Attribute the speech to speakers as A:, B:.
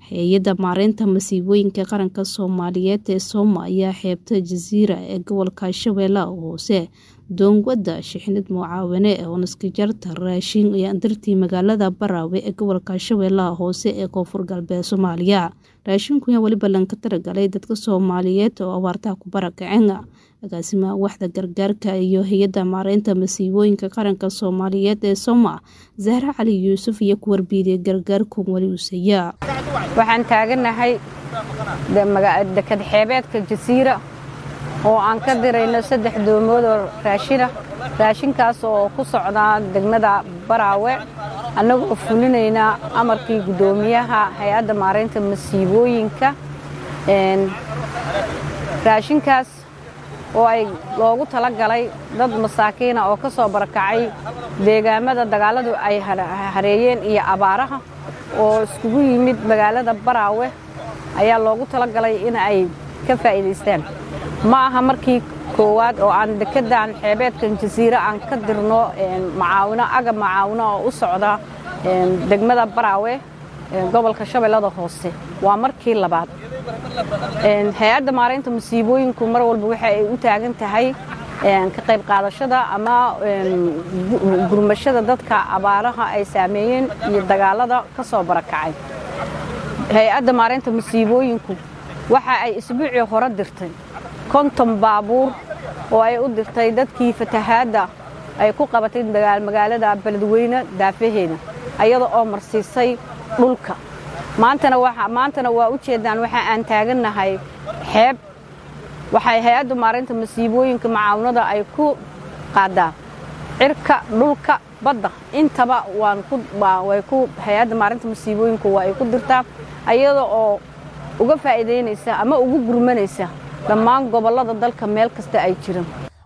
A: hay-adda maareynta masiibooyinka qaranka soomaaliyeed ee sooma ayaa xeebta jasiira ee gobolka shabeellaha hoose doongwada shixnad mucaawine oo naskijarta raashin iyo andartii magaalada baraawe ee gobolka shabeellaha hoose ee koonfur galbeed soomaaliya raashinkuyaa weliba lanka taragalay dadka soomaaliyeed oo abaartaha ku barakaceen agaasimaha waxda gargaarka iyo hay-adda maareynta masiibooyinka qaranka soomaaliyeed ee sooma zahra cali yuusuf iyo ku warbiidiyay gargaarkun weli usaya
B: waxaan taaganahay dekad xeebeedka jasiira oo aan ka dirayno saddex doomood oo raashina raashinkaas oo ku socdaa degmada baraawe annagoo fulinaynaa amarkii guddoomiyaha hay-adda maareynta masiibooyinka raashinkaas oo ay loogu tala galay dad masaakiina oo ka soo barakacay deegaamada dagaalladu ay hareeyeen iyo abaaraha oo iskugu yimid magaalada baraawe ayaa loogu tala galay in ay ka faa'iidaystaan ma aha markii koowaad oo aan dekeddan xeebeedkan jasiire aan ka dirno macaawino agab macaawino oo u socda degmada baraawe gobolka shabeellada hoose waa markii labaad hay-adda maaraynta masiibooyinku mar walba waxa ay u taagan tahay ka qayb qaadashada ama gurmashada dadka abaaraha ay saameeyeen iyo dagaalada ka soo barakacay hay-adda maaraynta masiibooyinku waxa ay isbuucii hore dirtay konton baabuur oo ay u dirtay dadkii fatahaadda ay ku qabatay magaalada beledweyne daafaheeda ayada oo marsiisay dhulka maantana waa u jeedaan waxa aan taagannahay xeeb waxay hay-adda maarinta masiibooyinka macaawinada ay ku qaadaa cirka dhulka badda intaba hay-adda maarinta masiibooyinku waa ay ku dirtaa ayada oo uga faa'iidaynaysa ama ugu gurmanaysa dhammaan gobollada dalka meel kasta ay jiraan